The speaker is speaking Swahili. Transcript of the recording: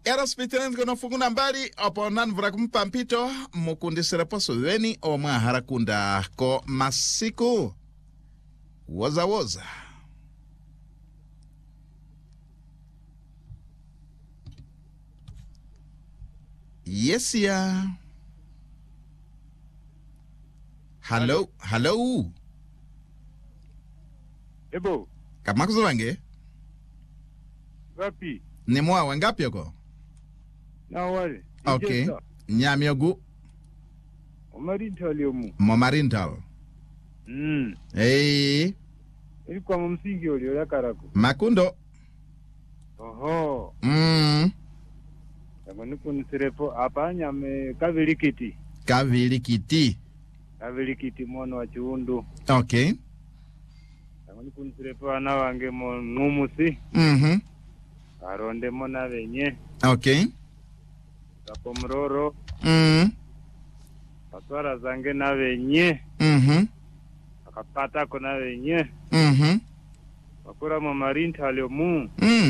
era spitirenzi kono funguna mbali opo nanvura kumpa mpito mukundisirepo suveni omwe aharakunda ko masiku wozawoza yesiya halo halo Ebo, kamakuzuvange wapi? ni mwawe ngapi oko Na wale. okay Ijesa, nyamyogu Omarinta waliomu. momarintal Mm. ei Ilikuwa mu msingi ulio ya karako. makundo Oho. mm. Kama niku nisirepo apanya me kavilikiti. kavili kiti Kavilikiti mono wa chiundu. okay Kama niku nisirepo ana wange mo numusi. mhm Karonde mo na venye. okay Kapo mroro. mm. Paswara zange na venye. mhm Akapata ko na venye. mhm Wakura mo marinta waliomu. mm.